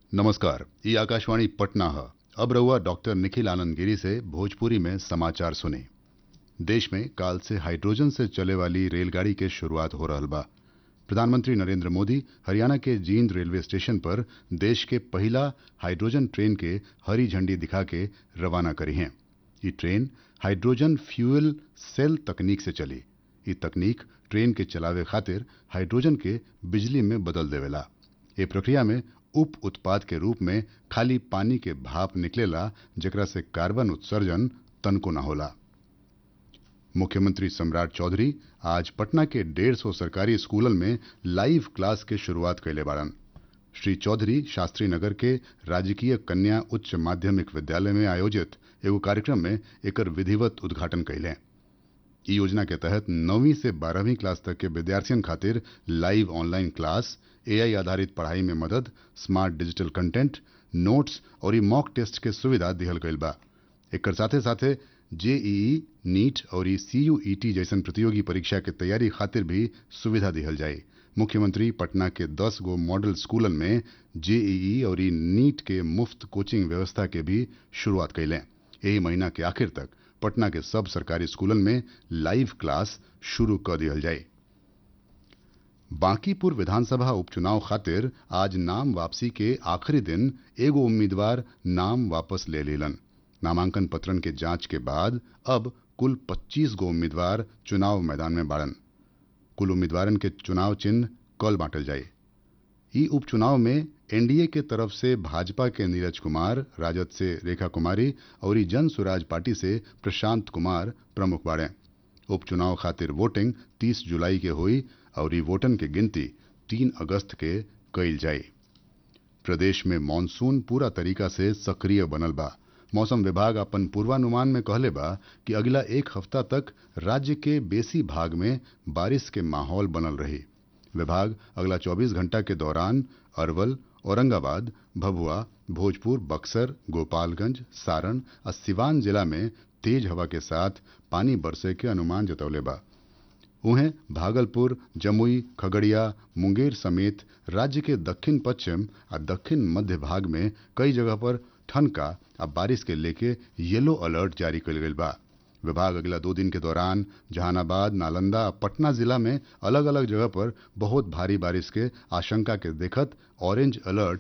नमस्कार ये आकाशवाणी पटना है अब रहुआ डॉक्टर निखिल आनंद गिरी से भोजपुरी में समाचार सुने देश में काल से हाइड्रोजन से चले वाली रेलगाड़ी के शुरुआत हो रहल बा प्रधानमंत्री नरेंद्र मोदी हरियाणा के जींद रेलवे स्टेशन पर देश के पहला हाइड्रोजन ट्रेन के हरी झंडी दिखा के रवाना करी हैं ये ट्रेन हाइड्रोजन फ्यूल सेल तकनीक से चली ये तकनीक ट्रेन के चलावे खातिर हाइड्रोजन के बिजली में बदल देवेला ये प्रक्रिया में उप उत्पाद के रूप में खाली पानी के भाप निकलेला जेकरा से कार्बन उत्सर्जन तनको न होला मुख्यमंत्री सम्राट चौधरी आज पटना के डेढ़ सौ सरकारी स्कूलन में लाइव क्लास के शुरुआत कैले बाड़न श्री चौधरी शास्त्री नगर के राजकीय कन्या उच्च माध्यमिक विद्यालय में आयोजित एगो कार्यक्रम में एकर विधिवत उद्घाटन कैले ई योजना के तहत नौवीं से बारहवीं क्लास तक के विद्यार्थियों खातिर लाइव ऑनलाइन क्लास एआई आधारित पढ़ाई में मदद स्मार्ट डिजिटल कंटेंट नोट्स और ई मॉक टेस्ट के सुविधा दिहल गईल बा एकर साथे साथे जेईई नीट और सीयूईटी जैसन प्रतियोगी परीक्षा के तैयारी खातिर भी सुविधा दिहल जाए मुख्यमंत्री पटना के 10 गो मॉडल स्कूलन में जेईई और नीट के मुफ्त कोचिंग व्यवस्था के भी शुरुआत कैले यही महीना के आखिर तक पटना के सब सरकारी स्कूलन में लाइव क्लास शुरू कर दिहल जाए बांकीपुर विधानसभा उपचुनाव खातिर आज नाम वापसी के आखिरी दिन एगो उम्मीदवार नाम वापस ले लेलन नामांकन पत्रन के जांच के बाद अब कुल 25 गो उम्मीदवार चुनाव मैदान में बाड़न कुल उम्मीदवारन के चुनाव चिन्ह कल बांटल जाए ई उपचुनाव में एनडीए के तरफ से भाजपा के नीरज कुमार राजद से रेखा कुमारी और ई जन स्वराज पार्टी से प्रशांत कुमार प्रमुख बाड़े उपचुनाव खातिर वोटिंग 30 जुलाई के हुई और ई वोटन के गिनती 3 अगस्त के कईल जाए प्रदेश में मानसून पूरा तरीका से सक्रिय बनल बा मौसम विभाग अपन पूर्वानुमान में कहले बा कि अगला एक हफ्ता तक राज्य के बेसी भाग में बारिश के माहौल बनल रही विभाग अगला 24 घंटा के दौरान अरवल औरंगाबाद भभुआ भोजपुर बक्सर गोपालगंज सारण और सिवान जिला में तेज हवा के साथ पानी बरसे के अनुमान जतौले बा उन्हें भागलपुर जमुई खगड़िया मुंगेर समेत राज्य के दक्षिण पश्चिम और दक्षिण मध्य भाग में कई जगह पर ठनका और बारिश के लेके येलो अलर्ट जारी कर गई बा विभाग अगला दो दिन के दौरान जहानाबाद नालंदा और पटना जिला में अलग अलग जगह पर बहुत भारी बारिश के आशंका के देखत ऑरेंज अलर्ट